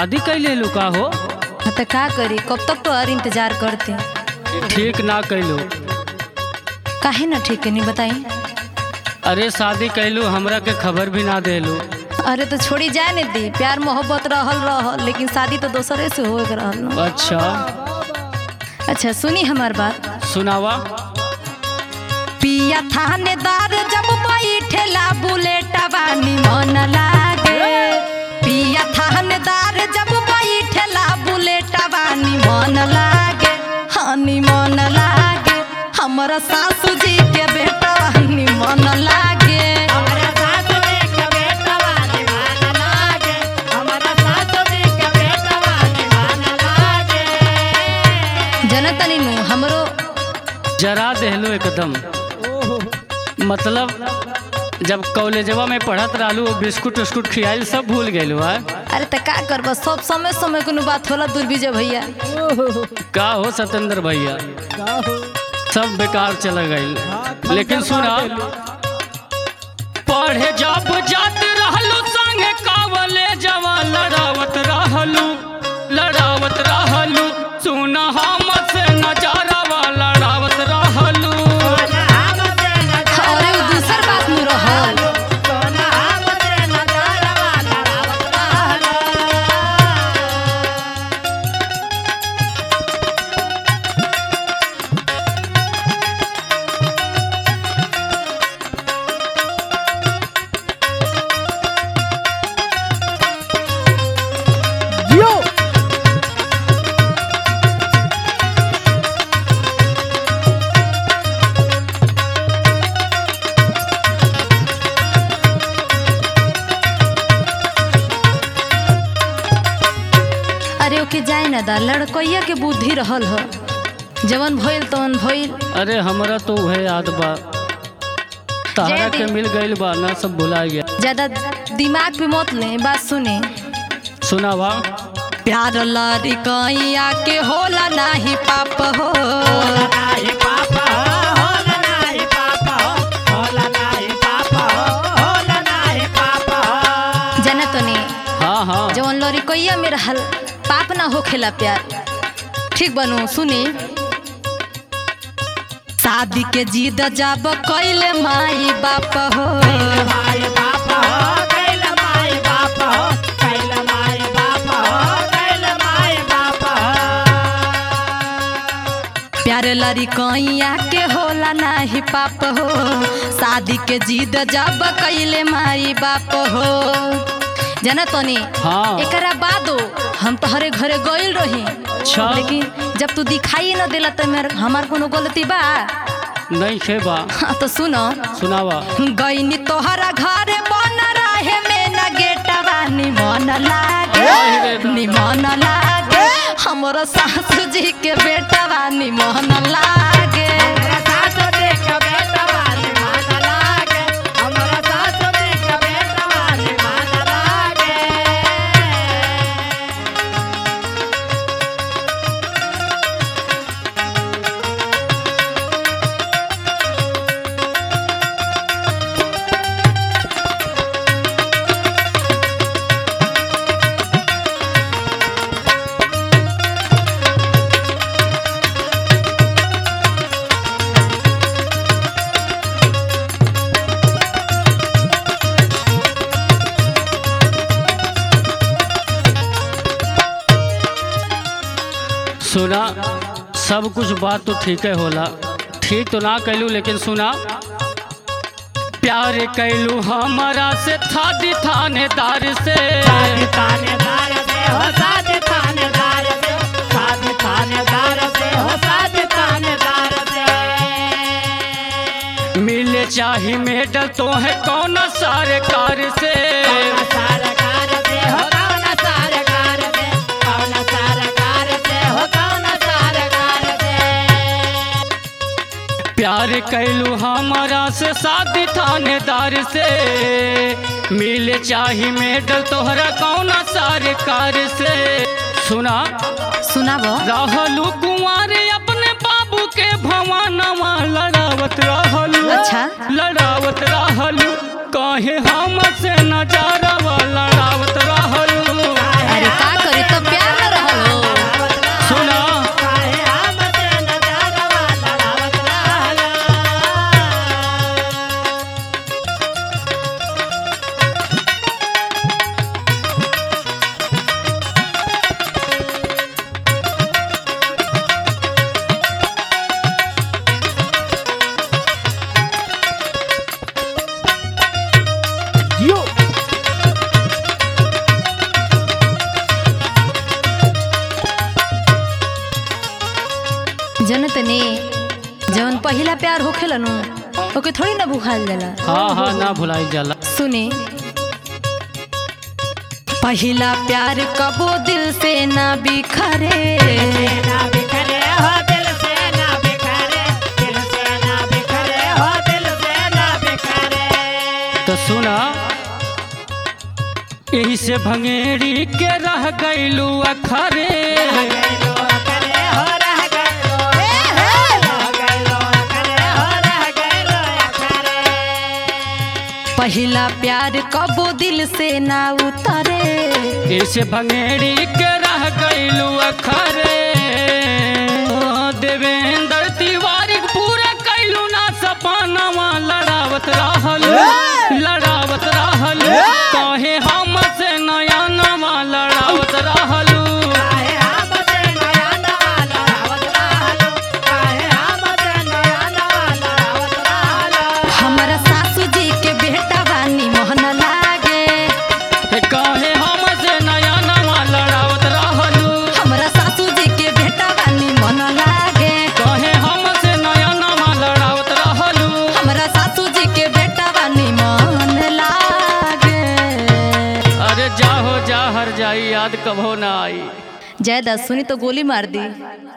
शादी कैले लू का हो हाँ तो का करी कब तक तो और इंतजार करते ठीक ना कैलू काहे ना ठीक है नहीं बताई अरे शादी कैलू हमरा के खबर भी ना देलू अरे तो छोड़ी जाए नहीं दी प्यार मोहब्बत रहल रहल लेकिन शादी तो दोसरे से हो रहल न। अच्छा अच्छा सुनी हमार बात सुनावा पिया थानेदार जब बैठेला बुलेटवा निमन लागे पिया थानेदार जब बैठेला बुलेटवा निमन लागे हाँ निमन लागे हमरा सासू जी के बेटवा निमन लागे हमरा सासु जी के बेटवा दीवाना लागे हमरा सासु जी के बेटवा दीवाना लागे जनतनी नु हमरो जरा देहलू एकदम मतलब जब कॉलेजवा में पढ़त रहलू बिस्कुट उस्कुट खियाइल सब भूल गइलू है अरे त का करब सब समय समय कोनो बात होला दुर्विजय भैया का हो सतेंद्र भैया सब बेकार चला गइल लेकिन सुना पढ़े जब जात रहलू संगे कावले जवा लड़ावत रहलू लड़ावत रहलू सुना हम से नजारावा लड़ावत रहलू सोना हमसे नजर अरे उ दूसर बात नु रहल सोना हमसे नजरवा लड़ावत रहलो अरे ओके जाए ना दा लड़कैया के बुद्धि रहल ह जवन भइल तवन भइल अरे हमरा तो वह याद बा तारा जय के दी। मिल गइल बा ना सब भुला गया ज्यादा दिमाग पे मत ले बात सुने सुनावा प्यार लड़कैया के होला नाही पाप हो नाही पापा हो होला नाही पापा हो होला नाही पापा हो होला नाही पापा हो जाना तो नहीं हाँ हाँ जवन लड़कैया में रहल पाप ना होखेला प्यार ठीक बनू सुनी शादी के जिद जब कैले माई बाप हो माई बापा हो कैल माई बापा हो कैल माई बापा हो कैल माई बापा हो प्यार लड़कैया के होला नाही पाप हो शादी के जिद जब कैले माई बाप हो जाना तनी हाँ एकरा बादो हम तोहरे घरे गइल रही अच्छा लेकिन जब तू दिखाई न देला त मेर हमार कोनो गलती बा नहीं खे बा हाँ, तो सुनो सुनावा गईनी तोहरा घरे बन रहे में न गेटवा निमन लागे ओही रे दादा। निमन लागे हमरो सासू जी के बेटवा निमन लागे हमरा सासु देख के बेटा वाली मान लागे हमरा सासु देख के बेटा वाली मान लागे सुना सब कुछ बात तो ठीक है होला ठीक तो ना कैलू लेकिन सुना प्यार कैलू हमारा से था थानेदार से साथ थानेदार से हो साथ थानेदार से साथ थानेदार से हो साथ थानेदार से मिले चाही मेडल तो है कौन सारे कार से कौन सरकार से हो कौन सरकार से कौन सरकार से हो कौन सरकार से प्यार कैलू हमारा से शादी थानेदार से मिले चाही मेडल तोहरा कौन सारे कार से सुना सुनाबो रहलू कुंवारे अपने बाबू के भवानवा लड़ावत रहलू अच्छा। लड़ावत रहलू कहे हम से नजारा लड़ावत रहलू अरे का करे जनत ने जवन पहिला प्यार होखेला नु ओके थोड़ी ना भुखाल जाला हाँ हाँ ना भुलाई जाला सुने पहिला प्यार कबो दिल से ना बिखरे ना बिखरे हो दिल से ना बिखरे दिल से ना बिखरे हो दिल से ना बिखरे तो सुना यही से भंगेरी के रह गईलू अखरे गैलो करे हो रह गैलो रह गैलो करे हो रह गैलो करे पहिला प्यार कबो दिल से ना उतरे यही से भंगेरी के रह गईलू अखरे देवेंद्र तिवारी के पूरा कैलू ना सपनावा लड़ावत रहल लड़ावत रहल कहे हम से नया नवा लड़ावत रहलू काहे हम से नया नवा लड़ावत रहलो काहे हम से नया नवा लड़ावत रहलो हमारा सासू जी के बेटा बानी मोहन लागे हे कहे हम से नया नवा लड़ावत रहलू हमारा सासू जी के बेटा बानी मन लागे कहे हम से नया नवा लड़ावत रहलू हमारा सासू जी के बेटा बानी मन लागे अरे जाहो जा हर जाई याद कभो ना आई जय दस सुनी तो गोली मार दी